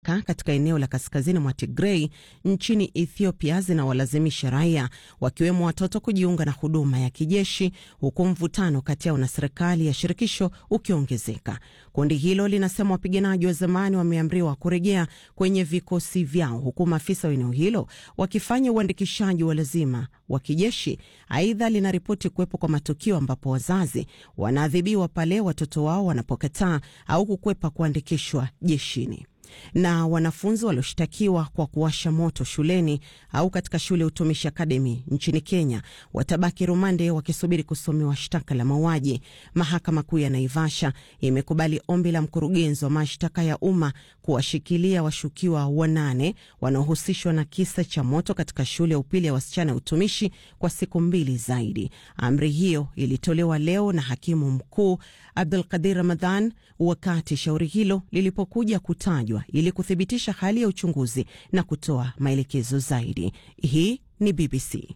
mpaka katika eneo la kaskazini mwa Tigrei nchini Ethiopia zinawalazimisha raia wakiwemo watoto kujiunga na huduma ya kijeshi, huku mvutano kati yao na serikali ya shirikisho ukiongezeka. Kundi hilo linasema wapiganaji wa zamani wameamriwa kurejea kwenye vikosi vyao, huku maafisa wa eneo hilo wakifanya uandikishaji wa lazima wa kijeshi. Aidha, linaripoti kuwepo kwa matukio ambapo wazazi wanaadhibiwa pale watoto wao wanapokataa au kukwepa kuandikishwa jeshini na wanafunzi walioshtakiwa kwa kuwasha moto shuleni au katika shule ya utumishi akademi nchini Kenya watabaki rumande wakisubiri kusomewa shtaka la mauaji. Mahakama Kuu ya Naivasha imekubali ombi la mkurugenzi wa mashtaka ya umma kuwashikilia washukiwa wanane wanaohusishwa na kisa cha moto katika shule ya upili ya wasichana ya utumishi kwa siku mbili zaidi. Amri hiyo ilitolewa leo na hakimu mkuu Abdul Qadir Ramadhan wakati shauri hilo lilipokuja kutajwa ili kuthibitisha hali ya uchunguzi na kutoa maelekezo zaidi. Hii ni BBC.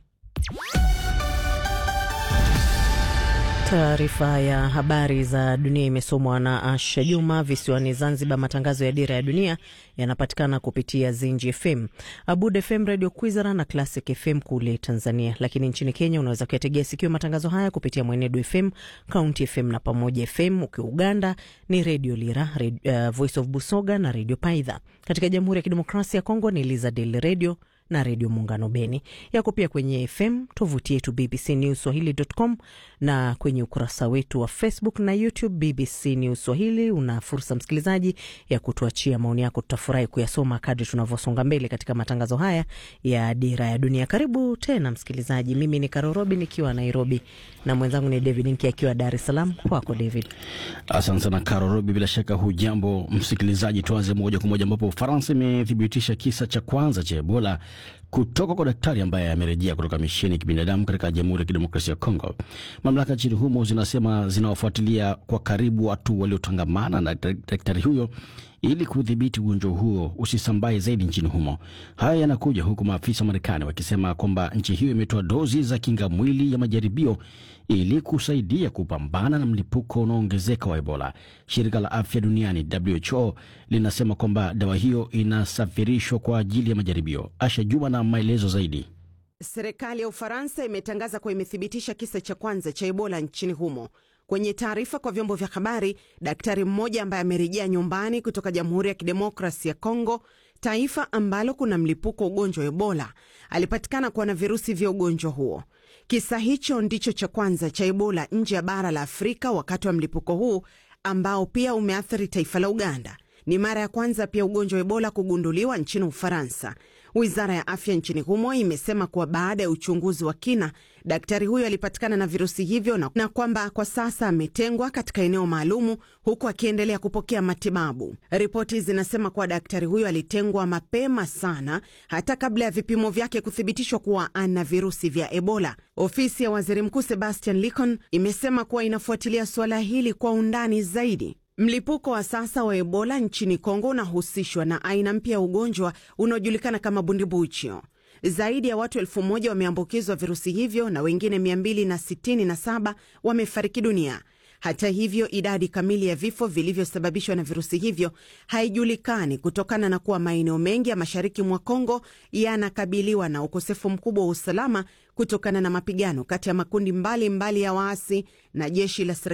Taarifa ya habari za dunia imesomwa na Asha Juma. Visiwani Zanzibar, matangazo ya Dira ya Dunia yanapatikana kupitia Zinji FM, Abud FM, Radio Kwizera na Classic FM kule Tanzania. Lakini nchini Kenya unaweza kuyategea sikio matangazo haya kupitia Mwenedu FM, County FM na Pamoja FM. Ukiwa Uganda ni Radio Lira, Radio, uh, Voice of Busoga na Radio Paidha. Katika Jamhuri ya Kidemokrasia ya Kongo ni Lizadel Radio na redio Muungano Beni. Yako pia kwenye FM, tovuti yetu BBC News Swahili.com na kwenye ukurasa wetu wa Facebook na YouTube BBC News Swahili. Una fursa msikilizaji ya kutuachia maoni yako, tutafurahi kuyasoma kadri tunavyosonga mbele katika matangazo haya ya Dira ya Dunia. Karibu tena msikilizaji, mimi ni Karorobi nikiwa Nairobi na mwenzangu ni David Nki akiwa Dar es Salaam. Kwako David. Asante sana Karorobi, bila shaka hujambo msikilizaji. Tuanze moja kwa moja ambapo Ufaransa imethibitisha kisa cha kwanza cha Ebola kutoka kwa daktari ambaye amerejea kutoka misheni ya kibinadamu katika Jamhuri ya Kidemokrasia ya Kongo. Mamlaka nchini humo zinasema zinawafuatilia kwa karibu watu waliotangamana na daktari huyo ili kudhibiti ugonjwa huo usisambae zaidi nchini humo. Haya yanakuja huku maafisa wa Marekani wakisema kwamba nchi hiyo imetoa dozi za kinga mwili ya majaribio ili kusaidia kupambana na mlipuko unaoongezeka wa Ebola. Shirika la afya duniani WHO linasema kwamba dawa hiyo inasafirishwa kwa ajili ya majaribio. Asha Juma na maelezo zaidi. Serikali ya Ufaransa imetangaza kuwa imethibitisha kisa cha kwanza cha Ebola nchini humo. Kwenye taarifa kwa vyombo vya habari, daktari mmoja ambaye amerejea nyumbani kutoka Jamhuri ya Kidemokrasi ya Kongo, taifa ambalo kuna mlipuko wa ugonjwa wa Ebola, alipatikana kuwa na virusi vya ugonjwa huo. Kisa hicho ndicho cha kwanza cha Ebola nje ya bara la Afrika wakati wa mlipuko huu ambao pia umeathiri taifa la Uganda. Ni mara ya kwanza pia ugonjwa wa Ebola kugunduliwa nchini Ufaransa. Wizara ya afya nchini humo imesema kuwa baada ya uchunguzi wa kina, daktari huyo alipatikana na virusi hivyo na, na kwamba kwa sasa ametengwa katika eneo maalumu huku akiendelea kupokea matibabu. Ripoti zinasema kuwa daktari huyo alitengwa mapema sana, hata kabla ya vipimo vyake kuthibitishwa kuwa ana virusi vya Ebola. Ofisi ya waziri mkuu Sebastian Licon imesema kuwa inafuatilia suala hili kwa undani zaidi. Mlipuko wa sasa wa Ebola nchini Kongo unahusishwa na aina mpya ya ugonjwa unaojulikana kama bundibuchio. Zaidi ya watu elfu moja wameambukizwa virusi hivyo na wengine 267 wamefariki dunia. Hata hivyo, idadi kamili ya vifo vilivyosababishwa na virusi hivyo haijulikani kutokana na kuwa maeneo mengi ya mashariki mwa Kongo yanakabiliwa na ukosefu mkubwa wa usalama kutokana na mapigano kati ya makundi mbalimbali mbali ya waasi na jeshi la serikali